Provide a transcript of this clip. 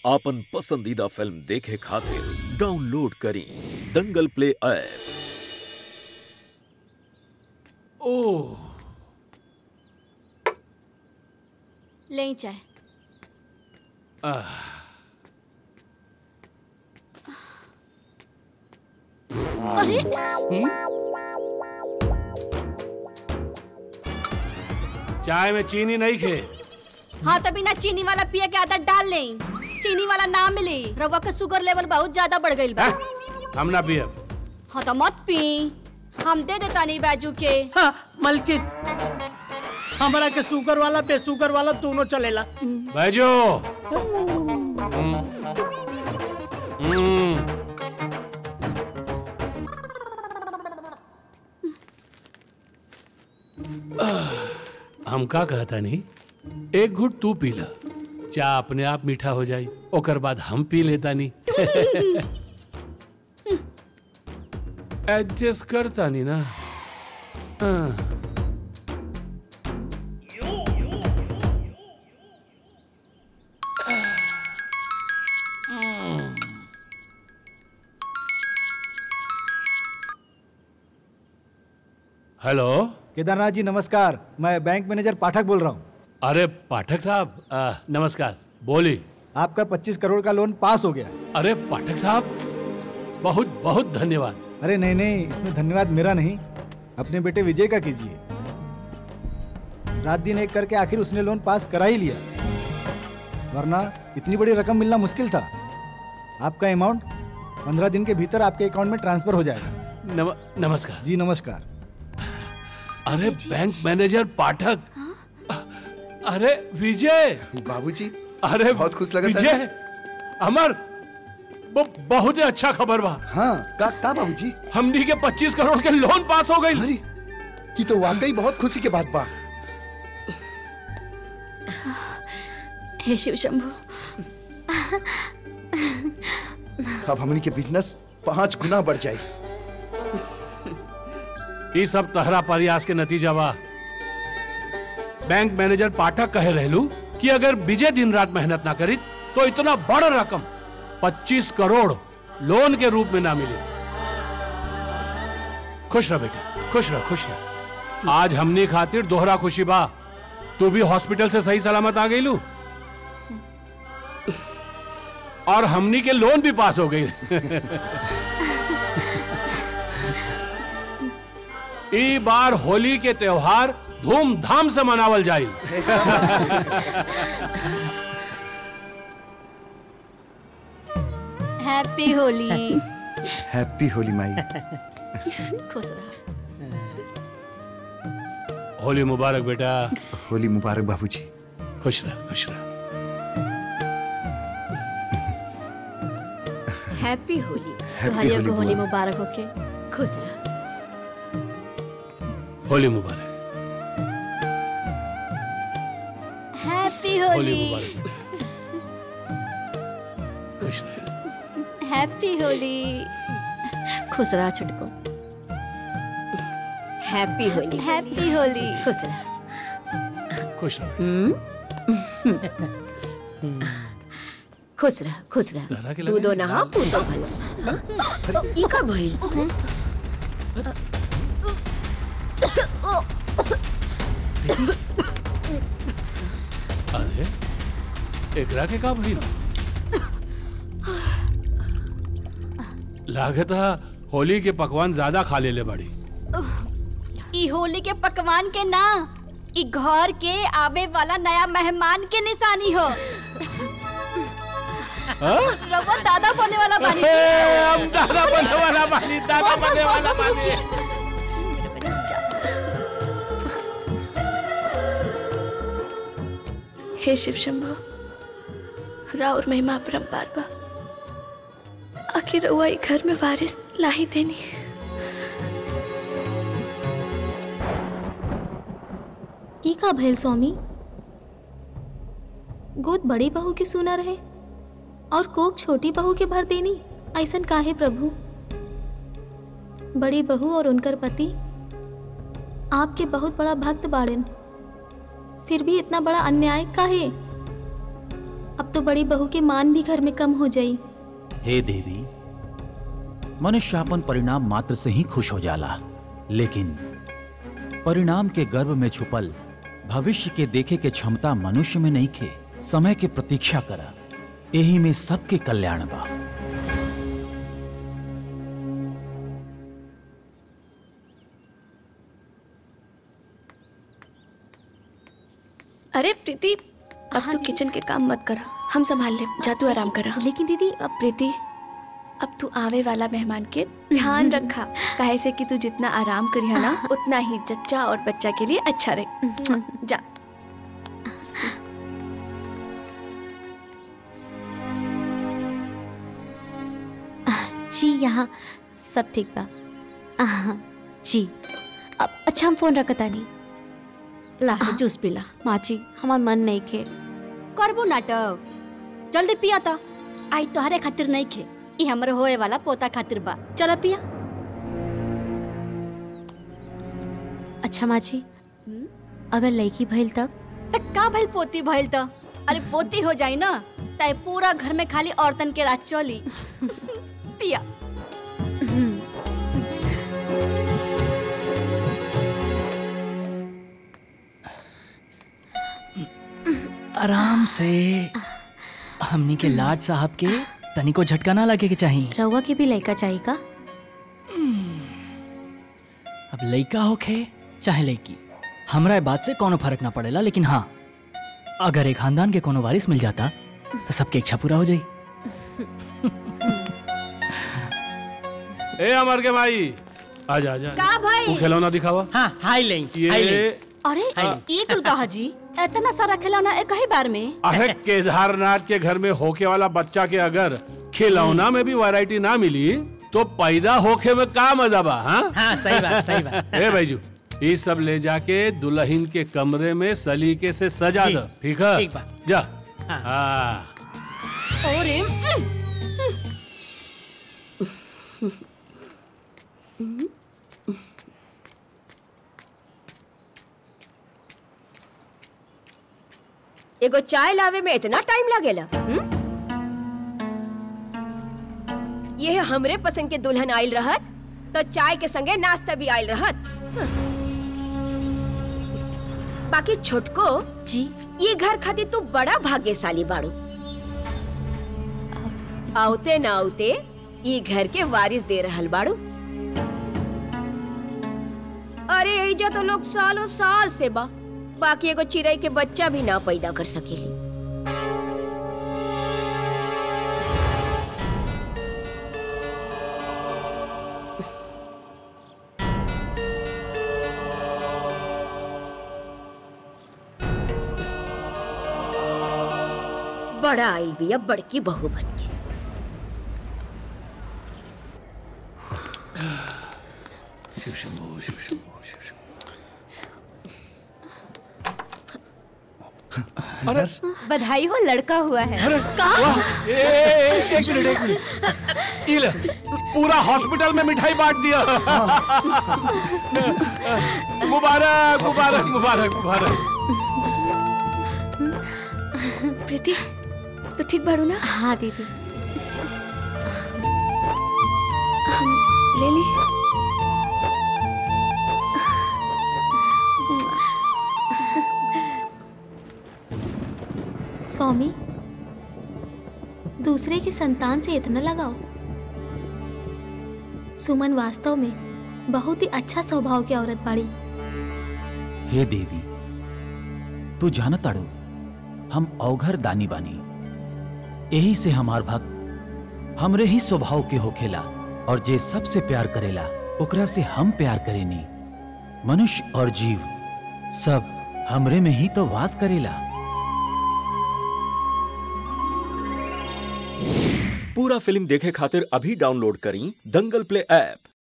आपन पसंदीदा फिल्म देखे खातिर डाउनलोड करी दंगल प्ले ऐप ओह ले चाय अरे चाय में चीनी नहीं खे हाँ तभी ना चीनी वाला पिए के आदत डाल ले चीनी वाला ना मिले रवा का शुगर लेवल बहुत ज्यादा बढ़ गई बा हैं? हम ना पियब हाँ तो मत पी हम दे देता नहीं बाजू के हाँ मलकिन हमारा के शुगर वाला बेशुगर वाला दोनों चलेला बैजो हम्म। हम्म। आह, हम का कहता नहीं एक घुट तू पी ला चाय अपने आप मीठा हो जाई ओकर बाद हम पी लेता नहीं एडजस्ट करता नहीं ना हाँ। हेलो केदारनाथ जी नमस्कार मैं बैंक मैनेजर पाठक बोल रहा हूँ अरे पाठक साहब आ, नमस्कार बोली आपका 25 करोड़ का लोन पास हो गया अरे पाठक साहब बहुत बहुत धन्यवाद अरे नहीं नहीं इसमें धन्यवाद मेरा नहीं अपने बेटे विजय का कीजिए रात दिन एक करके आखिर उसने लोन पास करा ही लिया वरना इतनी बड़ी रकम मिलना मुश्किल था आपका अमाउंट पंद्रह दिन के भीतर आपके अकाउंट में ट्रांसफर हो जाएगा नम, नमस्कार जी नमस्कार अरे बैंक मैनेजर पाठक अरे विजय बाबूजी अरे बहुत खुश लगा था। विजय अमर वो बहुत ही अच्छा खबर बा हाँ का का बाबूजी हमनी के 25 करोड़ के लोन पास हो गई अरे ये तो वाकई बहुत खुशी के बात बा हे शिव शंभू अब हमनी के बिजनेस पाँच गुना बढ़ जाए ये सब तहरा प्रयास के नतीजा बा बैंक मैनेजर पाठक कहे रहलू कि अगर विजय दिन रात मेहनत ना करी तो इतना बड़ रकम 25 करोड़ लोन के रूप में ना मिले खुश रह बेटा खुश रह खुश रह आज हमने खातिर दोहरा खुशी बा तू भी हॉस्पिटल से सही सलामत आ गई लू और हमनी के लोन भी पास हो गई ई बार होली के त्योहार धूमधाम से मनावल जाई हैप्पी होली हैप्पी होली माई खुश रहा होली मुबारक बेटा होली मुबारक बाबूजी खुश रह खुश रह हैप्पी होली Happy तुम्हारी होली को होली बुआ। मुबारक होके खुश रहा होली मुबारक हैप्पी होली होली मुबारक बेटा। खुश रह हैप्पी होली खुश रहा छुटको हैप्पी होली हैप्पी होली खुश रहा खुश रह खुश रह खुश रह तहरा के तू लगे दो नहा तू तो भलो ई का भइल अरे एकरा के का भइल लागत है होली के पकवान ज्यादा खा लेले बड़ी ई होली के पकवान के ना ई घर के आवे वाला नया मेहमान के निशानी हो रवा दादा बने वाला बानी ए, हम दादा बनने वाला बानी दादा बस, बस, बनने बस, वाला बस, बानी रुकिए। हे शिव शंभु राउर महिमा परम्पार बा आखिर रउआ ई घर में वारिस लाही देनी ई का भइल स्वामी गोद बड़ी बहू के सुना रहे और कोक छोटी बहू के भर देनी ऐसन काहे प्रभु बड़ी बहू और उनकर पति आपके बहुत बड़ा भक्त बाड़न फिर भी इतना बड़ा अन्याय काहे अब तो बड़ी बहू के मान भी घर में कम हो जाई हे देवी मनुष्य अपन परिणाम मात्र से ही खुश हो जाला लेकिन परिणाम के गर्भ में छुपल भविष्य के देखे के क्षमता मनुष्य में नहीं खे समय के प्रतीक्षा करा यही में सबके कल्याण बा अरे प्रीति अब तू किचन के काम मत करा हम संभाल ले जा तू आराम करा लेकिन दीदी अब प्रीति अब तू आवे वाला मेहमान के ध्यान रखा काहे से कि तू जितना आराम करिया ना उतना ही जच्चा और बच्चा के लिए अच्छा रहे जा जी यहाँ सब ठीक बा आहा, जी अब अच्छा हम फोन रखता नहीं ला जूस पिला माँ जी हमार मन नहीं खे करबो नाटक जल्दी पिया ता आई तोहरे खातिर नहीं खे ई हमर होए वाला पोता खातिर बा चल पिया अच्छा माँ जी अगर लड़की भइल तब त का भइल पोती भइल त अरे पोती हो जाई ना तय पूरा घर में खाली औरतन के राज चली पिया आराम से हमनी के लाड साहब के तनिको झटका ना लगे के चाहिए रउआ के भी लड़का चाहिए का अब लइका होखे चाहे लइकी हमरा ए बात से कोनो फर्क ना पड़ेला लेकिन हाँ अगर एक खानदान के कोनो वारिस मिल जाता तो सबके इच्छा पूरा हो जाई ए अमर के भाई आजा आजा का भाई तू खिलौना दिखावा हाँ हाई लें ये अरे ई कुल कहा जी इतना सारा खिलौना एक ही बार में अरे केदारनाथ के घर में होके वाला बच्चा के अगर खिलौना में भी वैरायटी ना मिली तो पैदा होके में का मजा बा हाँ हाँ सही बात सही बात ए भाईजू ये सब ले जाके दुल्हन के कमरे में सलीके से सजा ठीक, दो ठीक है ठीक बा। जा हाँ। हाँ अरे एगो चाय लावे में इतना टाइम लागेला हम्म? ये हमरे पसंद के दुल्हन आइल रहत तो चाय के संगे नाश्ता भी आइल रहत हाँ। बाकी छोटको जी ये घर खातिर तू बड़ा भाग्यशाली बाड़ू आवते ना आवते ये घर के वारिस दे रहल बाड़ू अरे एजा तो लोग सालों साल से बा बाकी एगो चिड़ै के बच्चा भी ना पैदा कर सकेली बड़ा आइल बिया बड़की बहू बन के बधाई हो लड़का हुआ है वाह, ए, ए, ए, एक मिनट एक मिनट ये ले, पूरा हॉस्पिटल में मिठाई बांट दिया मुबारक मुबारक मुबारक मुबारक प्रीति तू ठीक बाड़ू ना हाँ दीदी हम ले ली स्वामी दूसरे की संतान से इतना लगाओ सुमन वास्तव में बहुत ही अच्छा स्वभाव की औरत बाड़ी हे देवी तू जानत ताड़ू हम अवघर दानी बानी यही से हमार भक्त हमरे ही स्वभाव के होखेला और जे सबसे प्यार करेला ओकरा से हम प्यार करेनी मनुष्य और जीव सब हमरे में ही तो वास करेला पूरा फिल्म देखे खातिर अभी डाउनलोड करी दंगल प्ले ऐप